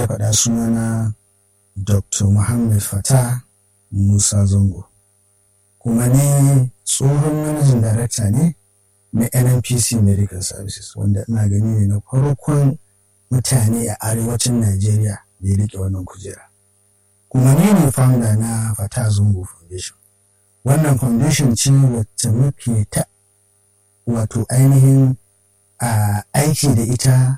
faɗa sunana dr muhammad fata musa zango kuma ne tsohon manajin darakta ne na nnpc medical services wanda ina gani ne na farkon mutane a arewacin najeriya da ya rike wannan kujera kuma ne ne founder na fata zango foundation wannan foundation ce wacce muke ta wato ainihin a aiki da ita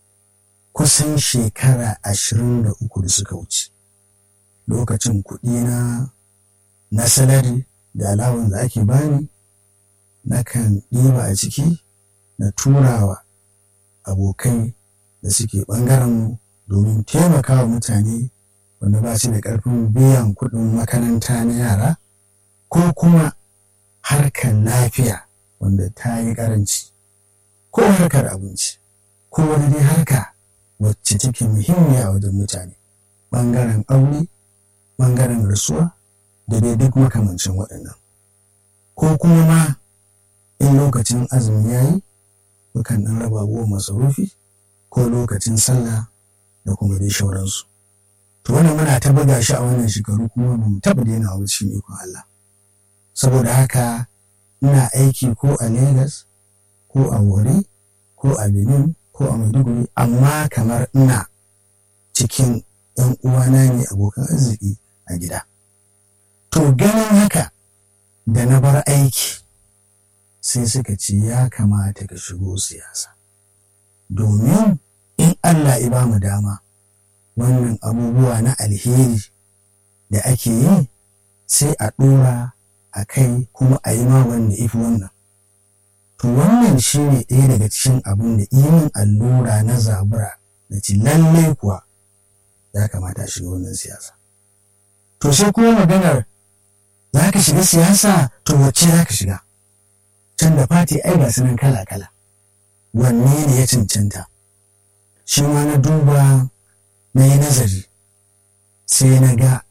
kusan shekara ashirin da uku da suka wuce lokacin kuɗi na na salari da alawan da ake bani nakan ɗiba a ciki na turawa abokai da suke ɓangaren domin taimakawa mutane wanda ba su da ƙarfin biyan kuɗin makaranta na yara ko kuma harkar lafiya wanda ta yi ƙaranci ko harkar abinci ko wani dai harka wacce take muhimmiya a wajen mutane ɓangaren aure ɓangaren rasuwa da dai duk makamancin waɗannan ko kuma ma in lokacin azumi ya yi mukan ɗan raba abubuwan masarufi ko lokacin sallah da kuma dai shauransu to wannan muna ta buga shi a wannan shekaru kuma ba mu taɓa daina wa cikin ikon Allah saboda haka ina aiki ko a Legas ko a Wari ko a Benin ko a Maiduguri amma kamar ina cikin ‘yan uwana ne abokan arziki a gida. To ganin haka da na bar aiki sai suka ce ya kamata ka shigo siyasa. Domin in Allah ya ba mu dama wannan abubuwa na alheri da ake yi sai a ɗora a kai kuma a yi ma wanda ifi wannan. To wannan shi ne ɗaya daga cikin abin da imin allura na zabura da ci lallai kuwa ya kamata shiga wannan siyasa. To sai kuma maganar za ka shiga siyasa to wacce za ka shiga? Can da fati ai ga sunan kala-kala. Wanne ne ya cancanta? Shi ma na duba na yi nazari sai na ga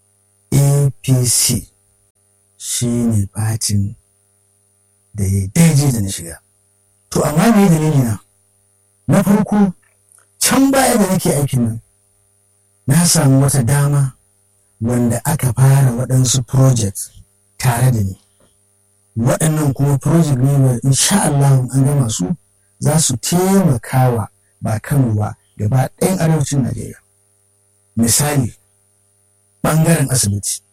APC shi ne fatin da ya daidai da na shiga. To amma me dalili na? Na farko can baya da nake aikin nan na samu wata dama wanda aka fara waɗansu project tare da ni. Waɗannan kuma project ne wa insha Allah an gama su za su taimakawa ba Kano ba gaba ɗayan arewacin Najeriya. Misali, ɓangaren asibiti.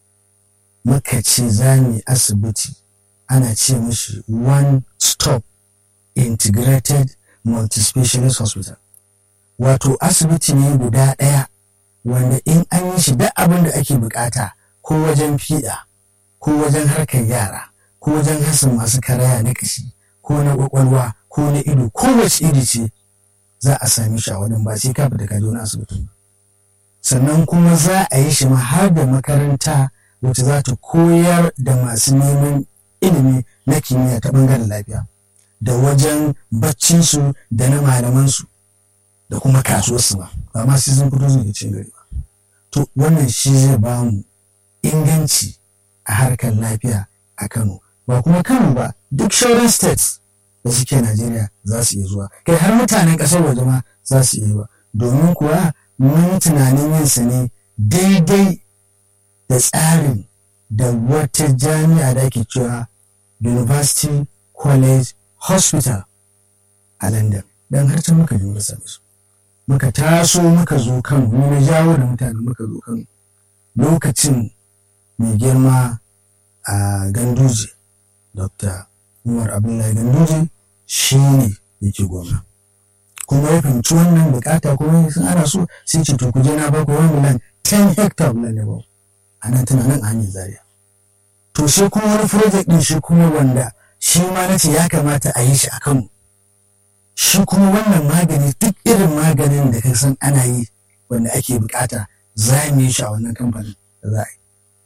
Muka ce za mu asibiti ana ce mashi one stop integrated multi-specialist hospital wato asibiti ne guda ɗaya wanda in an yi shi duk abin da ake bukata ko wajen fiɗa ko wajen harkar yara ko wajen hasan masu karaya na kashi ko na kwakwalwa ko na ido ko wace iri ce za a sami shi a wajen ba sai ka fita kaji wani asibiti sannan kuma za a yi shi ma har da makaranta wacce za ta koyar da masu neman ilimi na kimiyya ta bangaren lafiya da wajen baccinsu da na malamansu da kuma kasuwarsu ba ba ma sai sun fito su da cin gari ba to wannan shi zai ba mu inganci a harkar lafiya a Kano ba kuma Kano ba duk shauran states da suke Najeriya za su iya zuwa kai har mutanen ƙasar waje ma za su iya zuwa domin kuwa mun tunanin yin sa ne daidai da tsarin da wata jami'a da ake cewa University College Hospital a London don har can muka je muka same su muka taso muka zo kan mu na jawo da mutane muka zo kan lokacin mai girma a ganduje dr umar abdullahi ganduje shi ne yake gwamna kuma ya fahimci wannan bukata kuma sun ana so sai ce to ku je na ba ku wani miliyan 10 hectare na ne ba a nan tana nan a hanyar zaria to sai kuma wani project din shi kuma wanda shi ma na ce ya kamata a yi shi a kanmu shi kuma wannan magani duk irin maganin da ka san ana yi wanda ake bukata za mu yi shi a wannan kamfanin da za a yi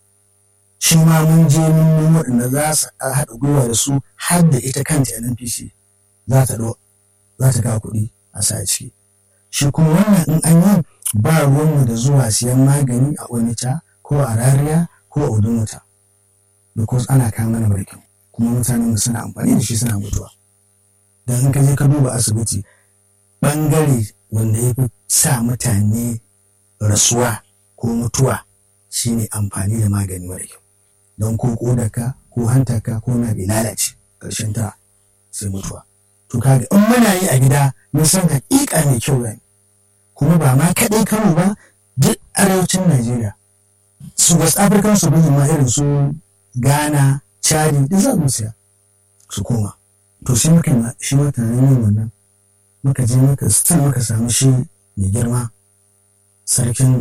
shi ma mun je mun nemo waɗanda za su haɗa gwiwa da su har da ita kanta NNPC za ta za ta kawo kuɗi a sa ciki shi kuma wannan in an yi ba ruwanmu da zuwa siyan magani a onitsha ko a rariya ko a udumuta because ana kawo mana barkin kuma mutanen mu suna amfani da shi suna mutuwa don in ka je ka duba asibiti bangare wanda ya fi sa mutane rasuwa ko mutuwa shine amfani da magani mara kyau don ko kodaka ko hantaka ko na bai lalace ƙarshen ta sai mutuwa to kaga in muna yi a gida mun san hakika mai kyau ne kuma ba ma kaɗai kano ba duk arewacin najeriya su west african su ma irin su ghana chadi duk za mu siya su koma to sai muka shi ma tunanin yin wannan muka je muka still muka samu shi mai girma sarkin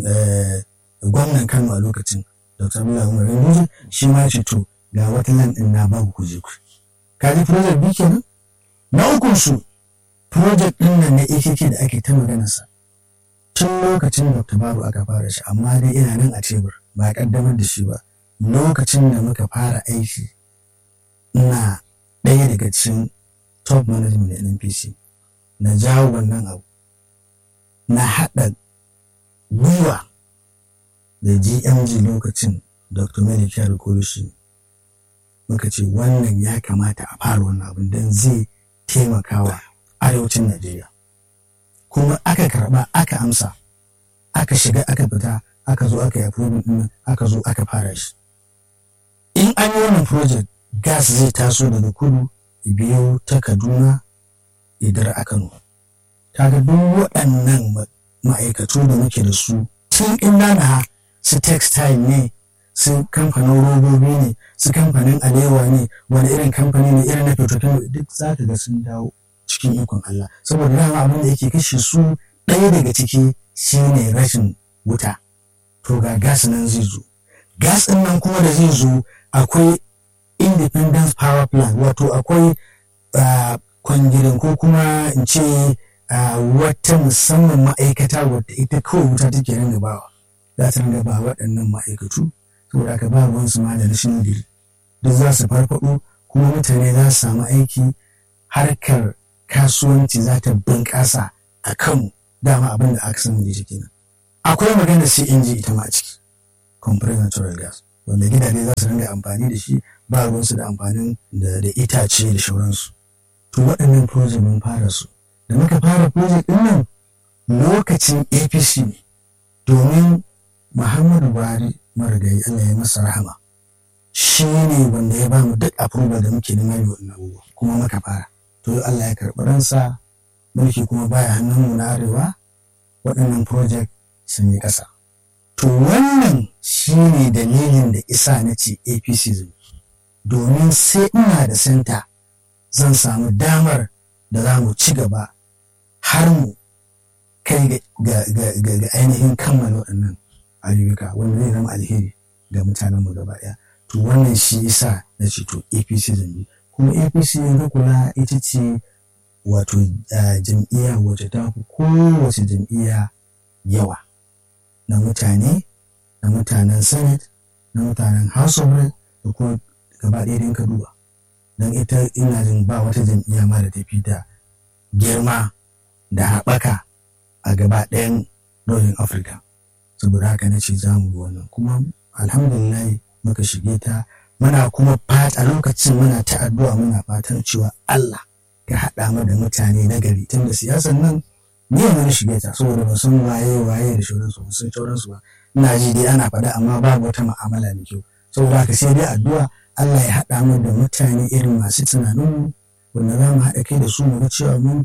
gwamnan kano a lokacin dr abdullahi umar yanzu shi ma ce to ga wata nan din na babu ku je ku kaji project bi kenan na ukun su project din nan na AKK da ake ta magana sa tun lokacin dr babu aka fara shi amma dai ina nan a tebur ba kaddamar da shi ba lokacin da muka fara aiki ina ɗaya daga cikin top management da NPC na jawo wannan abu na haɗa gwiwa da GMG lokacin Dr. Medicare Kolishi muka ce wannan ya kamata a fara wannan abin don zai taimakawa arewacin Najeriya. Kuma aka karɓa aka amsa, aka shiga aka fita, aka zo aka yi approving ɗin aka zo aka fara shi. In an yi wannan project gas zai taso daga kudu biyo ta Kaduna idar a Kano. Kaga duk waɗannan ma'aikatu da muke da su tun ina na su textile ne su kamfanin robobi ne su kamfanin alewa ne wani irin kamfani ne irin na petrochemical duk za ka ga sun dawo cikin ikon Allah saboda dama abin da yake kashe su ɗaya daga ciki shine rashin wuta to ga gas nan zai zo gas ɗin nan kuma da zai zo akwai independence power plant wato akwai kwangirin ko kuma in ce wata musamman ma'aikata wadda ita kawai wuta take ringa bawa za ta ringa ba waɗannan ma'aikatu saboda aka ba ruwan su ma da rashin diri duk za su farfaɗo kuma mutane za su samu aiki harkar kasuwanci za ta bunƙasa a kan dama abin da aka sani da shi kenan akwai magana CNG ita ma a ciki compressed natural gas wanda gidaje za su ringa amfani da shi ba ruwansu da amfanin da itace da shauransu to waɗannan project mun fara su da muka fara project ɗin nan lokacin apc ne domin muhammadu buhari marigayi allah ya masa rahama shi ne wanda ya bamu duk approval da muke neman yi wannan abubuwa kuma muka fara to allah ya karɓi ransa mulki kuma baya hannunmu na arewa waɗannan project sun yi ƙasa to wannan shi ne dalilin da isa na ce apc zai domin sai ina da senta zan samu damar da za mu ci gaba har mu kai ga ainihin kammala waɗannan ayyuka wanda zai zama alheri ga mutanenmu gaba ɗaya to wannan shi yasa na ce to apc zambi kuma apc yanzu kula ita ce wato jam'iyya wacce ta fi kowace jam'iyya yawa na mutane na mutanen senate na mutanen house of rep da kuma gaba ɗaya ka duba don ita ina jin ba wata jam'iyya ma da tafi da girma da haɓaka a gaba ɗayan Northern Africa. Saboda haka na ce za mu wannan kuma alhamdulillah muka shige ta muna kuma fata lokacin muna ta addu'a muna fatan cewa Allah ka haɗa mu da mutane na gari tunda siyasan nan ni yanzu na shige ta saboda ba san waye waye da shauransu ba san shauransu ba ina ji dai ana faɗa amma babu wata mu'amala mai kyau saboda haka sai dai addu'a Allah ya haɗa mu da mutane irin masu tunanin wanda za mu haɗa kai da su mu ga cewa mun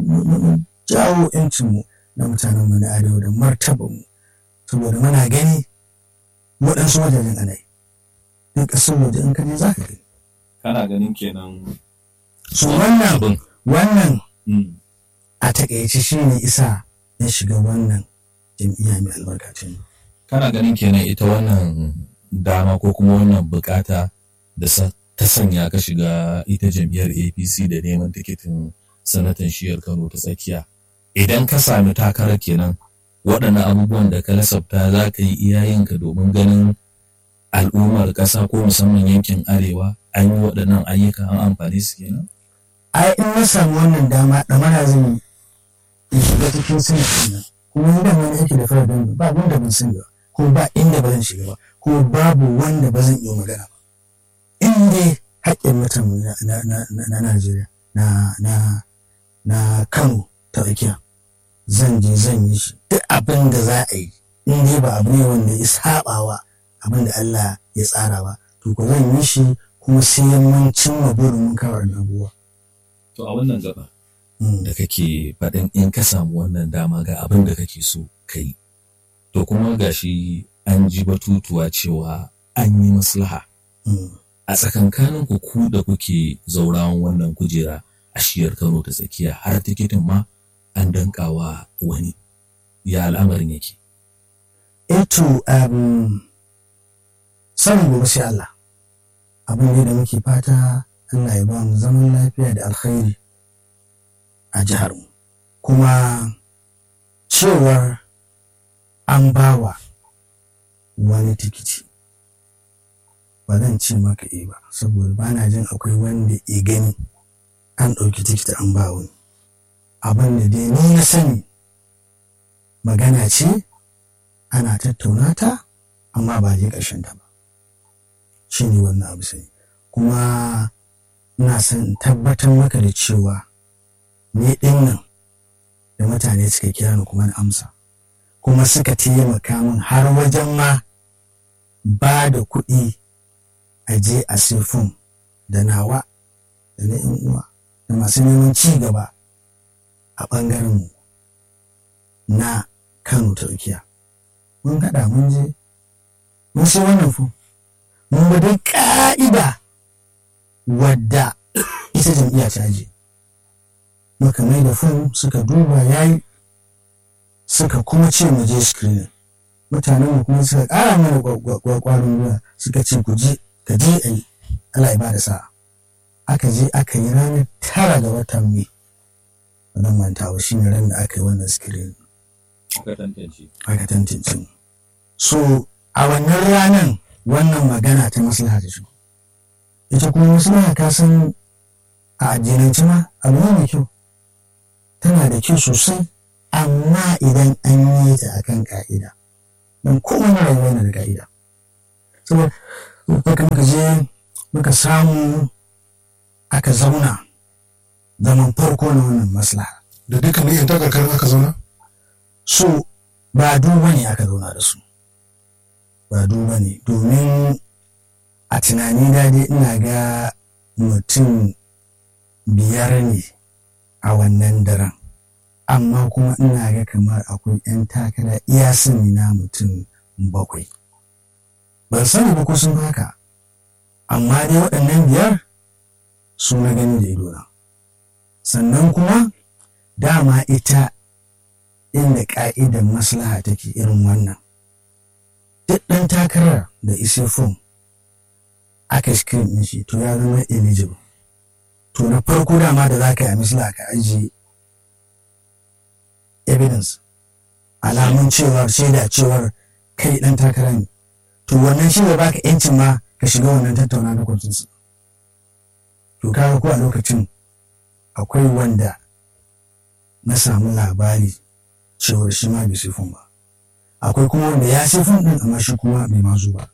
jawo mu na mutanen mu na arewa da martaba mu saboda muna gani waɗansu wajajen ana yi duk ƙasar waje in ka je za ka gani. Kana ganin kenan. So wannan wannan a taƙaice shi ne isa ya shiga wannan jam'iyya mai albarkacin. Kana ganin kenan ita wannan dama ko kuma wannan bukata da ta sanya ka shiga ita jam'iyyar apc da neman tikitin sanatan shiyar kano ta tsakiya idan ka sami takarar kenan waɗannan abubuwan da ka lasafta za ka yi iyayenka domin ganin al'ummar ƙasa ko musamman yankin arewa an yi waɗannan ayyuka an amfani su kenan ai in na samu wannan dama ɗamara zan yi in shiga cikin sinadari nan kuma ni da wani aiki da fara don ba wanda ban sani ba ko ba inda ba zan shiga ba ko babu wanda ba zan iya magana ba in dai haƙƙin mutum na Najeriya na na na Kano ta tsakiya zan je zan yi shi duk abin da za a yi in dai ba abu ne wanda ya sabawa abin da Allah ya tsara ba to ko zan yi shi kuma sai mun cimma burin mun kawar abubuwa To a wannan gaba da kake faɗin in ka samu wannan dama ga abin da kake so ka yi. To kuma gashi an ji batutuwa cewa an yi maslaha. A tsakankanin ku ku da kuke zaurawan wannan kujera a shiyar Kano ta tsakiya har tikitin ma an dankawa wani. Ya al'amarin yake. Eto um, sanin gobe sai Allah. Abin ne da muke fata Allah ya ba mu zaman lafiya da alkhairi a jihar mu. Kuma cewar an bawa wani tikiti ba zan ce maka e ba saboda ba na jin akwai wanda e gani an ɗauki tikiti an ba wani abin da dai ni na sani magana ce ana tattauna ta amma ba je ƙarshen ta ba shi ne wannan abu sai kuma ina son tabbatar maka da cewa ni ɗin nan da mutane suka kira ni kuma na amsa kuma suka taimaka min har wajen ma ba da kuɗi a je a fom da nawa da na yan uwa da masu neman ci gaba a ɓangaren mu na kano turkiya mun haɗa mun je mun sai wannan fom mun ba dai ƙa'ida wadda ita jam'iyya ta je muka mai da fom suka duba yayi suka kuma ce mu je screening mutanen mu kuma suka ƙara mana kwarin gwiwa suka ce ku je ka je a yi Allah ya ba da sa'a aka je aka yi ranar tara ga watan mai wannan mantawa shi ne ran da aka yi wannan screening aka tantance mu so a wannan ranar wannan magana ta maslaha ta shigo ita kuma maslaha ka san a addinance ma abu ne mai kyau tana da kyau sosai amma idan an yi ta akan ka'ida don kowane rayuwa yana da ka'ida saboda baka muka je muka samu aka zauna zaman farko na wannan maslaha da dukkanin yan takarkarin aka zauna so ba duba ne aka zauna da su ba duba ne domin a tunani dai ina ga mutum biyar ne a wannan daren amma kuma ina ga kamar akwai 'yan takara iya sani na mutum bakwai ban sani ba ko sun haka amma dai waɗannan biyar su na gani da idona sannan kuma dama ita inda ƙa'idar maslaha take irin wannan duk ɗan takarar da ise fom aka screen ɗin shi to ya zama eligible to na farko dama da za ka yi a misla ka ajiye evidence alamun cewar shaida cewar kai ɗan takara ne to wannan shi da baka yancin ma ka shiga wannan tattauna na kwancinsu to kaga ko a lokacin akwai wanda na samu labari cewar shi ma bai sifin ba akwai kuma wanda ya sifin din amma shi kuma bai mazu ba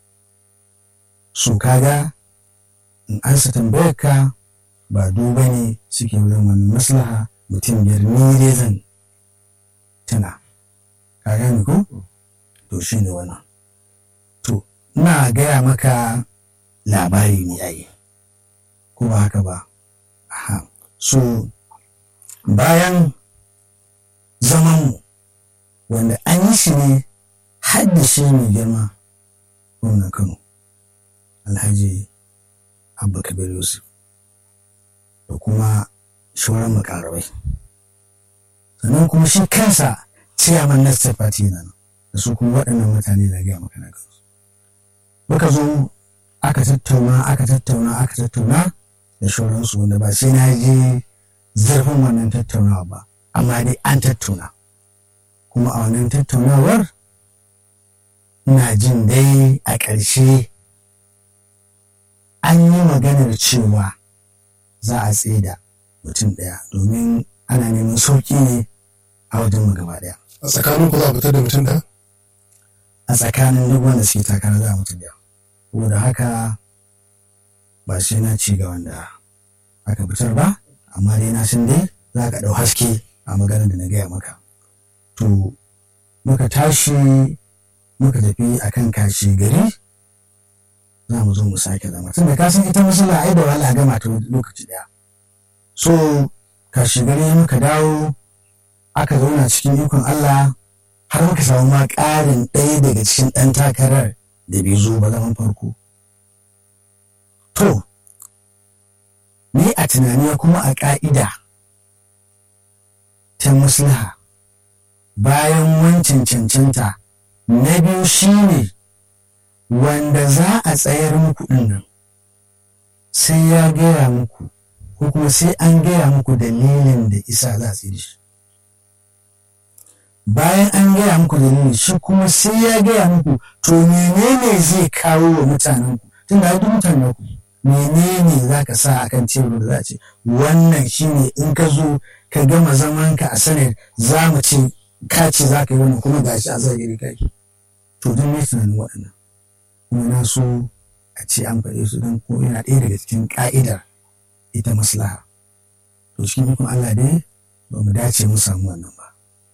so kaga in ansa tambayar ka ba duba ne suke wurin wani maslaha mutum biyar ni dai zan tana ka gane ko to shi ne wannan to ina gaya maka labari ne ai ko ba haka ba aha so bayan zamanmu wanda an yi shi ne haddashi mai girma gwamnan kano alhaji abba kabir yusuf da kuma shauran makarabai sannan kuma shi kansa ciyaman na state party na nan da su kuma waɗannan mutane na gaya maka na kansu muka zo aka tattauna aka tattauna aka tattauna da shauransu wanda ba sai na je zurfin wannan tattaunawa ba amma dai an tattauna kuma a wannan tattaunawar ina jin dai a ƙarshe an yi maganar cewa za a tseda mutum ɗaya domin ana neman sauƙi ne a wajen mu gaba ɗaya a tsakanin ku za a fitar da mutum ɗaya a tsakanin duk wanda suke takara za a mutum ɗaya saboda haka ba sai na ci ga wanda aka fitar ba amma dai na san dai za ka ɗau haske a maganar da na gaya maka to muka tashi muka tafi akan kashi gari za mu zo mu sake zama tunda ka san ita musula ai da wahala gama ta lokaci daya so kashi gari muka dawo aka zauna cikin ikon Allah har muka samu ma ƙarin ɗaya daga cikin ɗan takarar da bai zo ba zaman farko to ni a tunani kuma a ƙa'ida ta maslaha bayan wancan cancanta na biyu shine wanda za a tsayar muku ɗin nan sai ya gaya muku ko kuma sai an gaya muku dalilin da isa za su yi shi bayan an gaya muku dalilin shi kuma sai ya gaya muku to menene zai kawo wa mutanenku tun da duk mutanen ku menene za ka sa a kan tebur da za a ce wannan shine in ka zo ka gama zamanka a sanar za mu ce ka ce za ka yi wannan kuma gashi a zahiri kai to don ne tunanin waɗannan kuma na so a ce an faɗe su don ko yana ɗaya daga cikin ƙa'idar ita maslaha to cikin ikon Allah dai ba mu dace mu samu wannan ba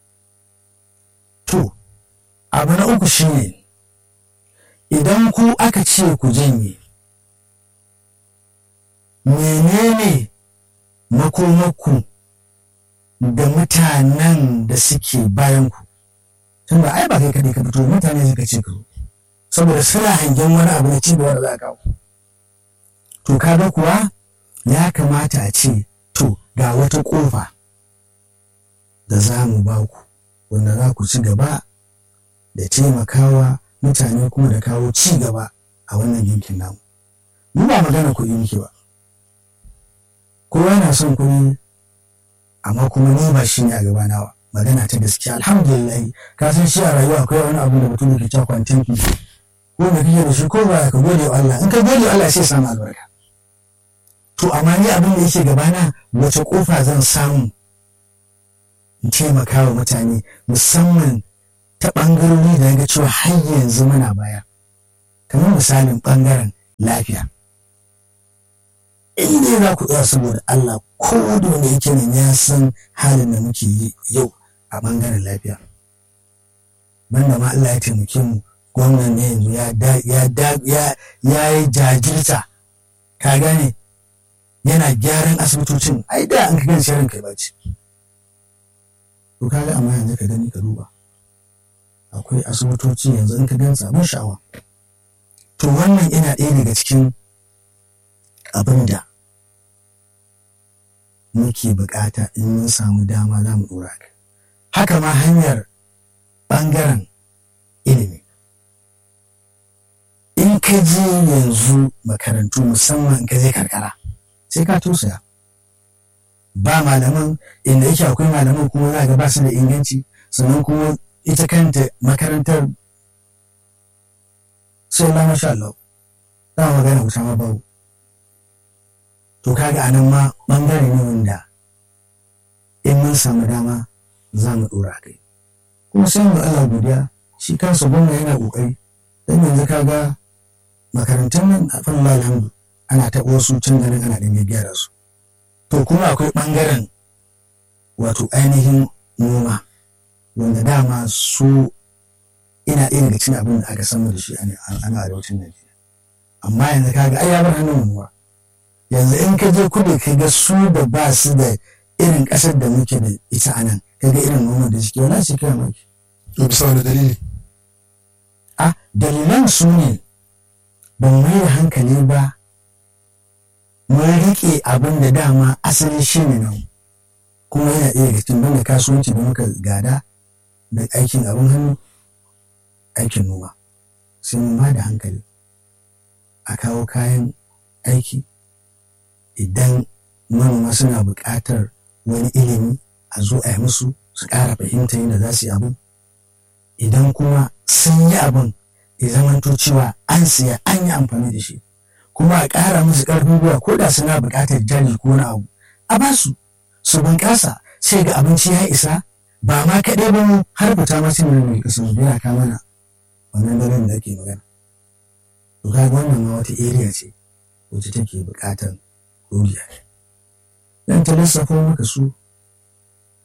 to abu na uku shine idan ku aka ce ku janye menene makomakku da mutanen da suke bayan ku tun ba ai ba kai kaɗai ka fito mutane suka ce ka saboda suna hangen wani abu na cigaba da za a kawo to kaga kuwa ya kamata a ce to ga wata ƙofa da za mu ba ku wanda za ku ci gaba da taimakawa mutane kuma da kawo ci gaba a wannan yankin namu mu ba magana kuɗi muke ba kowa yana son kuɗi amma kuma ni ba shi ne a gaba nawa magana ta gaskiya alhamdulillah ka san shi a rayuwa akwai wani abu da mutum yake cewa kwantanki ko da kike da shi ko ba ka gode wa Allah in ka gode wa Allah sai samu albarka to amma ni abin da yake gabana wace kofa zan samu in taimaka wa mutane musamman ta ɓangarori da ga cewa har yanzu muna baya kamar misalin ɓangaren lafiya in dai za ku tsaya saboda Allah ko da wanda yake nan ya san halin da muke yi yau a ɓangaren lafiya banda ma Allah ya taimake mu gwamnan ne yanzu ya yi jajirta ka gane yana gyaran asibitocin ai da an ka gani sharin kai baci to kaga amma yanzu ka gani ka duba akwai asibitoci yanzu in ka gan sabon sha'awa to wannan ina ɗaya daga cikin abin da muke bukata in mun samu dama za mu ɗora ka haka ma hanyar ɓangaren ilimi in ka je yanzu makarantu musamman ka je karkara sai ka tosaya ba malaman inda yake akwai malaman kuma za ga ba su da inganci sannan kuma ita kanta makarantar sai na masha Allah za magana wuta ma babu to kaga a nan ma bangare ne wanda in mun samu dama za mu dora kai kuma sai mu Allah godiya shi kansa gwamna yana kokari dan yanzu kaga makarantun nan a fannin alhamdu ana taɓa wasu can ganin ana ɗin gyara su to kuma akwai ɓangaren wato ainihin noma wanda dama su ina ɗaya daga cikin abin da aka samu da shi a ana arewacin Najeriya amma yanzu kaga ai ya bar hannun noma yanzu in ka je kudu ka ga su da ba su da irin ƙasar da muke da ita a nan ka ga irin noma da suke wala shi kai maki to bisa wani dalili a dalilan su ne ban mai da hankali ba mun riƙe abin da dama asali shi ne nan kuma yana iya daga cikin banda kasuwanci da muka gada da aikin abin hannu aikin noma sai mun ba da hankali a kawo kayan aiki idan manoma suna buƙatar wani ilimi a zo a yi musu su ƙara fahimta yadda za su yi abin idan kuma sun yi abin ya zamanto cewa an siya an yi amfani da shi kuma a ƙara musu ƙarfin gwiwa ko da suna buƙatar jari ko wani abu a ba su su bunƙasa sai ga abinci ya isa ba ma kaɗai ba mu har fita ma cin mai kasan yana ka mana wannan daren da ake magana to ga wannan ma wata area ce wacce take buƙatar doriya dan ta lissafo maka su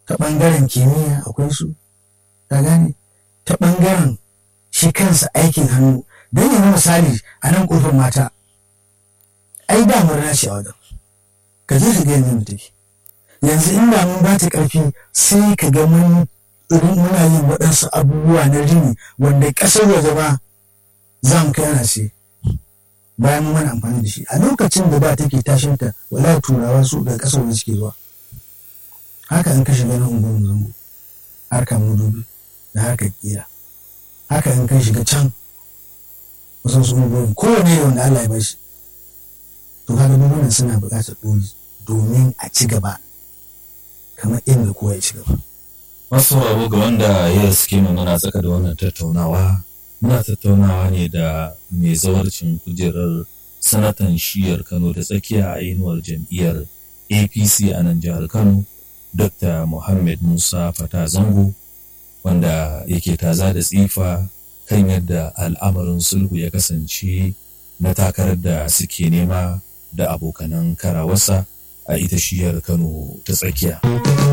ta ɓangaren kimiyya akwai su ta gane ta ɓangaren shi kansa aikin hannu don yanzu misali a nan ƙofar mata ai da murna ce a wajen ka je ka ga yanzu mu take yanzu inda mun ba ta ƙarfi sai ka ga mun irin muna yin waɗansu abubuwa na rini wanda ƙasar waje ba za mu kai ana ce bayan mun mana amfani da shi a lokacin da ba take tashin ta wala turawa su da ƙasar waje suke zuwa haka in ka shiga na unguwar zango harkar mudubi da harkar kira haka in ka shiga can kusan su unguwar kowane da wanda Allah ya bashi to kaga duk suna buƙatar ɗori domin a ci gaba kamar inda kowa ya ci gaba. Masu abu ga wanda ya suke muna tsaka da wannan tattaunawa, muna tattaunawa ne da mai zawarcin kujerar sanatan shiyar Kano da tsakiya a inuwar jam'iyyar APC a nan jihar Kano, Dr. Muhammad Musa Fata Zango, wanda yake taza da tsifa kan yadda al'amarin sulhu ya kasance na takarar da suke nema da abokanan karawarsa a ita shiyar Kano ta tsakiya.